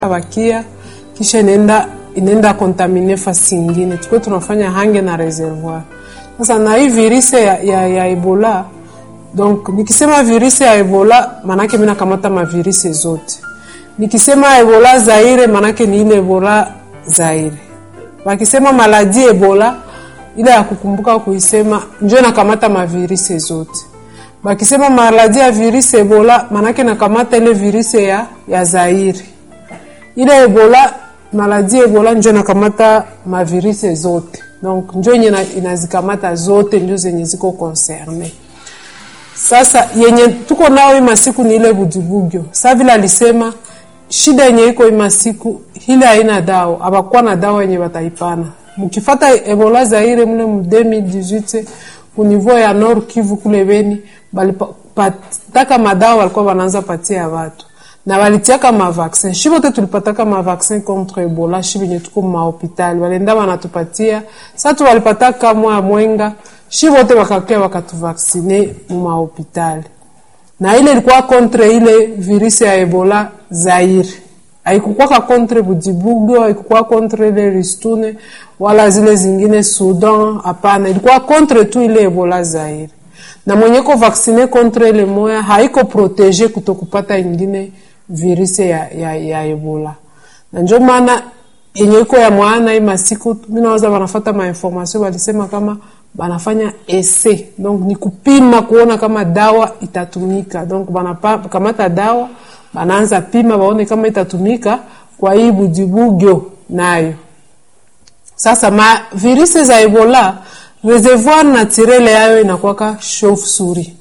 bakia kisha inaenda inaenda kontamine fasi ingine, tukwe tunafanya hange na reservoir. Sasa na hii virusi ya, ya, ya Ebola donc nikisema virusi ya Ebola manake mimi nakamata mavirusi zote. Nikisema Ebola Zaire manake ni ile Ebola Zaire. Wakisema maladi Ebola ile ya kukumbuka kuisema njo nakamata mavirusi zote. Bakisema maladi ya virusi Ebola manake nakamata ile virusi ya, ya Zaire. Ile Ebola maladi Ebola njo nakamata mavirusi zote. Donc njo yenye inazikamata zote njo zenye ziko concerne. Sasa yenye tuko nao hii masiku ni ile bujibugyo. Sasa vile alisema shida yenye iko hii masiku ile haina dawa, abakuwa na dawa yenye bataipana. Mkifata Ebola Zaire mle mu 2018 ku niveau ya Nord Kivu kule Beni balipataka madawa walikuwa wanaanza patia watu na walitiaka mavaksin shi bote tulipataka mavaksin contre Ebola shi benye tuko mahopitali walenda wanatupatia sa tu walipataka mwa mwenga shi bote wakakia wakatuvaksine mu mahopitali na ile ilikuwa contre ile virusi ya Ebola Zaire haikukwaka contre Bujibugo haikukuwa contre ile Ristune wala zile zingine Sudan hapana ilikuwa contre tu ile Ebola Zaire na mwenye ko vaksine contre ile moya haiko protege kutokupata ingine virusi ya, ya, ya Ebola na njo maana yenye iko ya mwana hii masiku mimi naweza wanafata ma information walisema kama banafanya ese donc ni kupima kuona kama dawa itatumika donc banakamata dawa banaanza pima baone kama itatumika kwa hii bujibugyo nayo sasa ma virusi za Ebola reservoir naturele yayo inakwaka chauve-souris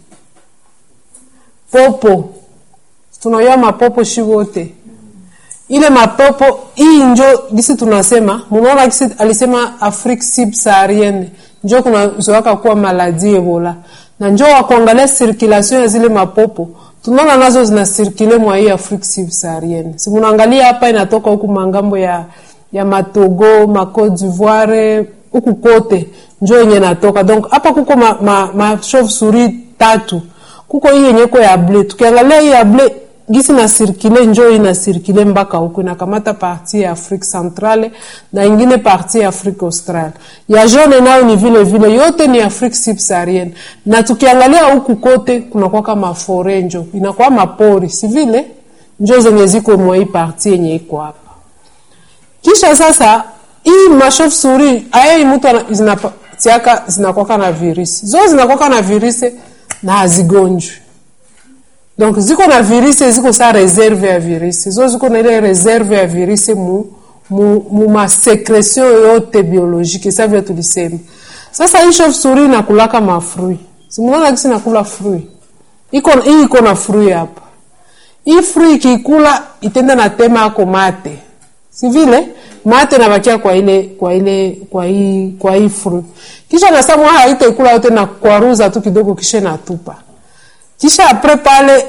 popo tunajua mapopo shi wote ile mapopo hii njo gisi tunasema munaona gisi alisema Afrique subsaharienne njo kunazoaka kuwa maladi Ebola na njo wakuangalia circulation ya zile mapopo tunaona nazo zina circule mwa hii Afrique subsaharienne si munaangalia hapa inatoka huku mangambo ya ya matogo ma Cote d'Ivoire huku kote njo yenye natoka donc hapa kuko ma, ma, ma chauve souris tatu kuko hii yenye ko ya bleu tukiangalia hii ya bleu gisi na sirkile njo ina sirkile mpaka huku inakamata parti ya Afrique centrale na ingine parti ya Afrique australe. Ya jaune nayo ni vile vile, yote ni Afrique subsaharienne. Na tukiangalia huku kote kunakuwa kama fore njo inakuwa mapori, si vile njo zenye ziko mwa hii parti yenye iko hapa. Kisha sasa hii machauve souris aya mtu zinapatiaka zinakuwa na virusi zo zinakuwa na virusi na hazigonjwi donc ziko na virusi ziko sa reserve ya virusi zo ziko na ile reserve ya virusi mu, mu, mu masekretion yote biologique sa vile tulisema sasa hii chauve souris inakulaka mafrui simunaona kisi nakula frui iko hii iko na frui hapa hii frui ikikula itenda na tema yako mate si vile mate nabakia kwa ile kwa ile kwa hii kwa hii frui kisha na samwa haitaikula yote na kwaruza tu kidogo kisha natupa kisha apres pale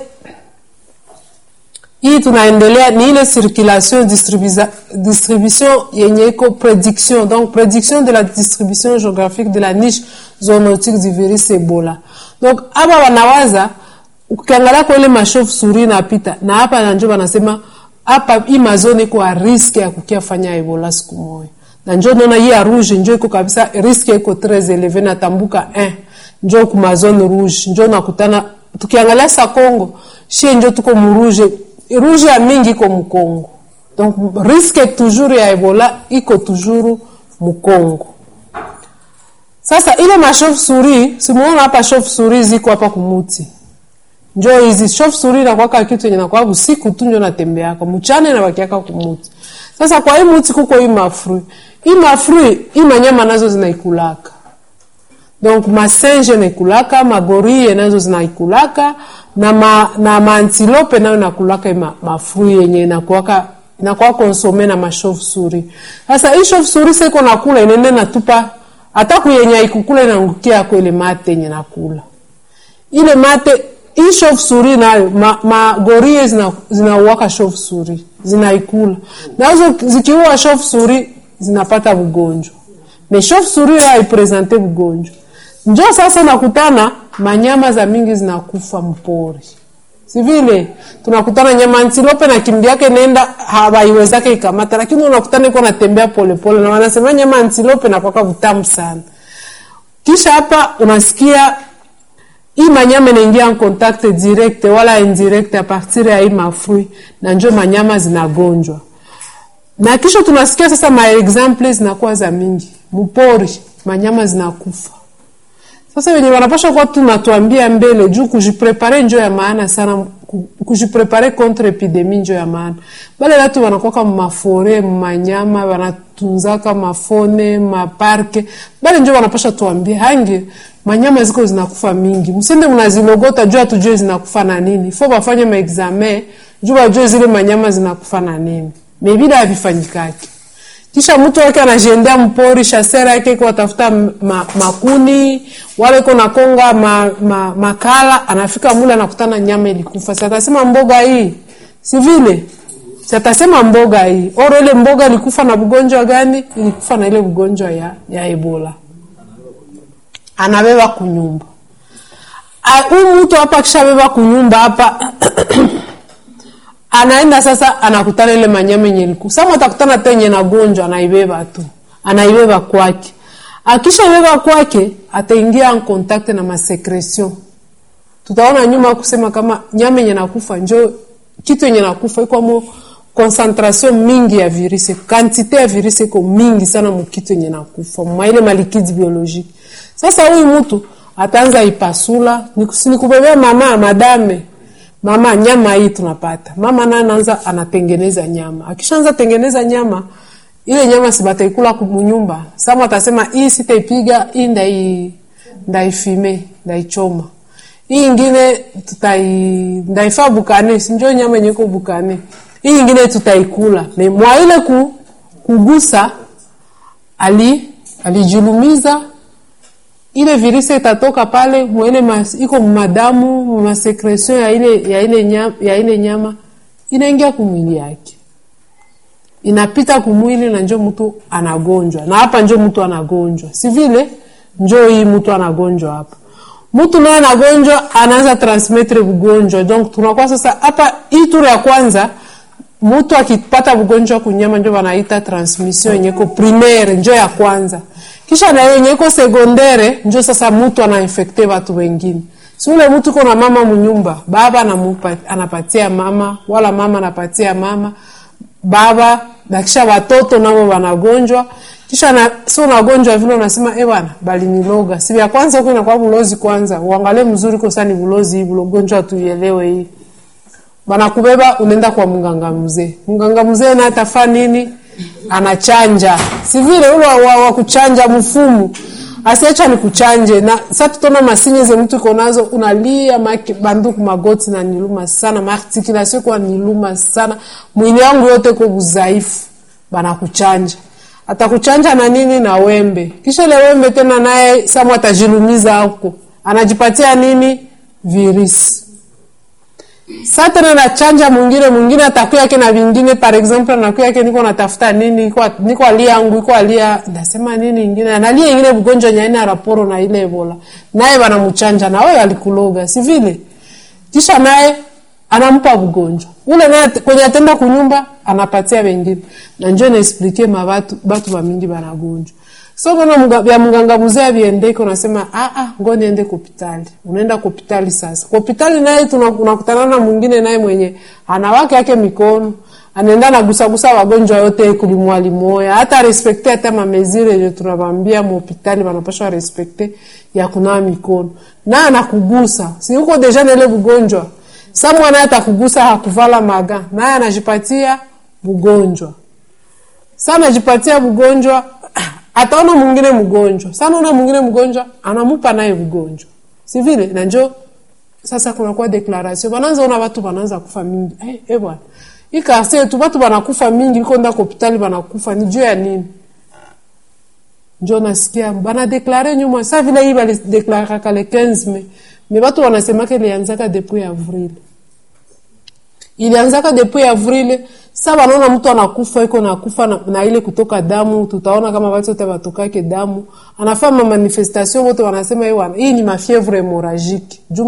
hii tunaendelea ni ile circulation distribution yenye iko prediction donc prediction de la distribution géographique de la niche zoonotique du virus Ebola donc hapa wanawaza ukiangalia kwa ile machauve souris napita na hapa na njo wanasema hapa hii mazone iko a riske ya kukia fanya Ebola siku moja na njo naona hii ya rouge njo iko kabisa riske iko très élevé na tambuka 1 njo kuma zone rouge njo nakutana tukiangalia sa Congo shie njo tuko muruje rouge ya mingi iko mukongo donc risque toujours ya Ebola iko toujours mukongo sasa ile ma chauve souris simuona hapa chauve souris ziko hapa kumuti njo hizi chauve souris na kwaka kitu yenye nakuwa usiku tu njo natembeaka mchana na bakiaka kumuti sasa kwa hii muti kuko hii mafrui hii mafrui hii manyama nazo zinaikulaka donc masenje naikulaka magorie nazo zinaikulaka na ma, na maantilope nayo nakulaka ma, mafrui yenye inakuwaka inakuwa konsome na machauve souris sasa hii chauve souris siko nakula inende natupa hata kuyenye ikukula inaangukia kwa ile mate yenye nakula ile mate hii chauve souris nayo ma, magorie zina zinauaka chauve souris zinaikula nazo zikiua chauve souris zinapata ugonjwa me chauve souris haipresente ugonjwa njo sasa nakutana manyama za mingi zinakufa mpori si vile tunakutana nyama antilope na kimbi yake nenda hawaiwezake ikamata, lakini unakutana iko natembea polepole, na wanasema nyama antilope nakwaka vutamu sana. Kisha hapa unasikia hii manyama inaingia en contact direct wala indirect a partir ya hii mafrui, na njo manyama zinagonjwa. Na kisha tunasikia sasa ma example zinakuwa za mingi mpori, manyama zinakufa. Sasa wenye wanapasha kuwa tunatuambia mbele juu kujiprepare njo ya maana sana, kujiprepare contre epidemie njo ya maana. Bale watu wanakuwa mafore manyama wanatunzaka mafone maparke, bale njo wanapasha tuambie hangi manyama ziko zinakufa mingi, msende mnazilogota juu hatujue zinakufa na nini. Fo bafanye maexame juu wajue zile manyama zinakufa na nini, mebida havifanyikaki kisha mtu wake anajiendea mpori shasera yake kwa tafuta ma, makuni wale ko nakonga ma, ma, makala, anafika mule anakutana nyama ilikufa. Sasa atasema mboga hii si vile, sasa atasema mboga hii oro, ile mboga ilikufa na ugonjwa gani? Ilikufa na ile ugonjwa ya, ya Ebola. Anabeba kunyumba huyu mtu hapa, kishabeba kunyumba hapa anaenda sasa, anakutana ile manyama yenye ilikufa. Sasa atakutana tenye na gonjwa, anaibeba tu, anaibeba kwake. Akisha ibeba kwake, ataingia en contact na masekretion. Tutaona nyuma kusema kama nyama yenye nakufa njo kitu yenye nakufa iko mo concentration mingi ya virusi, quantité ya virusi iko mingi sana mu kitu yenye nakufa mwa ile malikidi biologique. Sasa huyu mtu ataanza ipasula, nikubebea mama madame mama nyama hii tunapata. Mama naye anaanza anatengeneza nyama. Akishaanza tengeneza nyama, ile nyama si bataikula kumunyumba. Sasa atasema hii sitaipiga, hii ndai ndaifime, ndaichoma. Hii ingine tutai ndaifa bukane, si ndio nyama yenye iko bukane. Hii ingine tutaikula. Na mwa ile ku, kugusa ali alijulumiza ile virusi itatoka pale mwele mas, iko madamu masekretion ya ile, ya, ile nyama, ya ile nyama inaingia kumwili yake inapita kumwili na njo mtu anagonjwa, na hapa njo mtu anagonjwa, si vile njo hii mtu anagonjwa hapa. Mtu naye anagonjwa anaanza transmettre ugonjwa, donc tunakuwa sasa hapa hii turu ya kwanza mtu akipata ugonjwa kunyama njo wanaita transmission yenye ko primaire, njo ya kwanza kisha na yenye iko sekondere njo sasa mtu anainfekte watu wengine. Si ule mtu kuna mama munyumba, baba anamupa, anapatia mama wala mama anapatia mama baba, na kisha watoto nao wanagonjwa, kisha na sio unagonjwa vile unasema eh, bwana bali niloga. Si ya kwanza huko inakuwa bulozi kwanza, uangalie mzuri kwa sani bulozi hii bulogonjwa tuielewe hii. Bana kubeba unaenda kwa mganga mzee. Mganga mzee na atafaa nini? anachanja si vile ule wa, wa, wa kuchanja mfumu asiacha ni kuchanje na sasa tutaona masinye ze mtu iko nazo unalia maki banduku magoti na niluma sana maarticulation kwa niluma sana mwili wangu yote kwa udhaifu bana kuchanja atakuchanja na nini na wembe kisha ile wembe tena naye samu atajilumiza huko anajipatia nini virisi sasa tena nachanja mwingine mwingine atakuya yake na vingine, par exemple anakuya yake niko natafuta nini, niko niko alia yangu iko alia nasema nini ingine analia ingine ugonjwa nyaina raporo na ile Ebola, naye wanamchanja na wewe alikuloga, si vile? Kisha naye anampa ugonjwa ule, naye kwenye atenda kunyumba anapatia wengine, na njoo na explique ma watu watu wa mingi banagonjwa so kona mga, vya mganga mzee viendeke, unasema ah ah, ngo niende hospitali. Unaenda hospitali sasa. Hospitali naye tunakutana na mwingine naye mwenye anawake yake mikono anaenda na gusa gusa wagonjwa yote kulimwali moya, hata respecte hata mamezire yenye tunawambia mu hospitali wanapaswa respecte ya kunawa mikono na anakugusa, si uko deja na ile ugonjwa sasa, mwana atakugusa hakuvala maga, naye anajipatia ugonjwa sasa, anajipatia ugonjwa ataona mwingine mgonjwa sana, una mwingine mgonjwa anamupa naye mgonjwa, si vile? Na njo sasa kunakuwa declaration, wanaanza ona watu wanaanza kufa mingi. Eh, eh bwana, hii kasi yetu watu wanakufa mingi, iko nda hospitali wanakufa, ni juu ya nini? Njo nasikia bana deklare nyuma, sa vile hii bali deklare kale 15 me me watu wanasema ke ilianzaka depuis avril, ilianzaka depuis avril sasa wanaona mtu anakufa iko nakufa na, na ile kutoka damu. Tutaona kama watu wote watokake damu, anafanya manifestation wote wanasema hii ni mafievre hemorragique